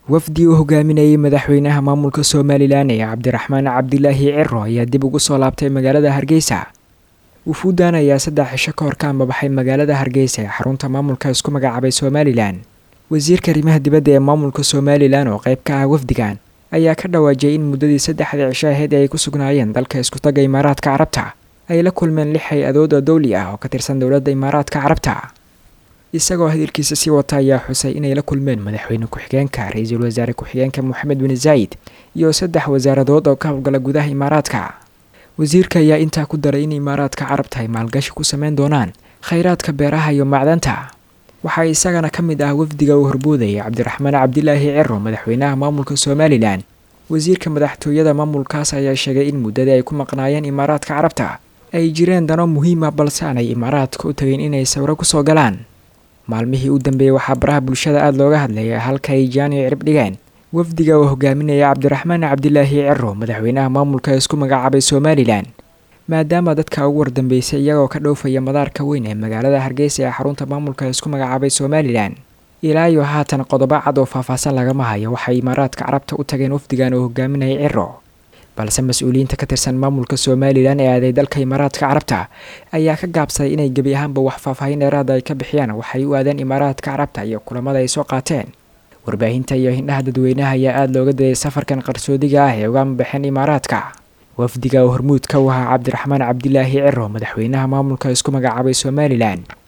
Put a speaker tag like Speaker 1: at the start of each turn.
Speaker 1: wafdi uu hogaaminayay madaxweynaha maamulka somalilan ee cabdiraxmaan cabdilaahi ciro ayaa dib ugu soo laabtay magaalada hargeysa wufuudan ayaa saddex cisho ka hor ka ambabaxay magaalada hargeysa ee xarunta maamulka isku magacaabay somalilan wasiirka arrimaha dibadda ee maamulka somalilan oo qayb ka ah wafdigan ayaa ka dhawaajiyay in muddadii saddexdii cisho aheyd ay ku sugnaayeen dalka iskutaga imaaraadka carabta ay la kulmeen lix hay-adood oo dowli ah oo ka tirsan dowladda imaaraadka carabta isagoo hadalkiisa sii wata ayaa xusay inay la kulmeen madaxweyne ku-xigeenka ra-iisul wasaare ku-xigeenka moxamed bin zaayid iyo saddex wasaaradood oo ka howlgala gudaha imaaraadka wasiirka ayaa intaa ku daray in imaaraadka carabta ay maalgashi ku sameyn doonaan khayraadka beeraha iyo macdanta waxaa isagana ka mid ah wafdiga uu horboodayay cabdiraxmaan cabdilaahi ciro madaxweynaha maamulka somalilan wasiirka madaxtooyada maamulkaas ayaa sheegay in muddadii ay ku maqnaayeen imaaraadka carabta ay jireen dano muhiim ah balse aanay imaaraadka u tageen inay sawro kusoo galaan maalmihii u dambeeyey waxaa baraha bulshada aada looga hadlayay halka ay jaani cirib dhigeen wafdiga uu hogaaminaya cabdiraxmaan cabdilaahi ciro madaxweynaha maamulka isku magacaabay somalilan maadaama dadka ugu wardambeysay iyagoo ka dhoofaya madaarka weyn ee magaalada hargeysa ee xarunta maamulka isku magacaabay somalilan ilaa iyo haatan qodobo cad oo faahfaahsan lagama hayo waxay imaaraadka carabta u tageen wafdigan uu hogaaminayay ciro balse mas-uuliyiinta ka tirsan maamulka somalilan ee aaday dalka imaaraadka carabta ayaa ka gaabsaday inay gebi ahaanba wax faahfaahin dheeraada ay ka bixiyaan waxay u aadeen imaaraadka carabta iyo kulamada ay soo qaateen warbaahinta iyo hindhaha dadweynaha ayaa aada looga dayay safarkan qarsoodiga ah ee uga amabaxeen imaaraadka wafdiga oo hormuudka u ahaa cabdiraxmaan cabdilaahi ciro madaxweynaha maamulka isku magacaabay somalilan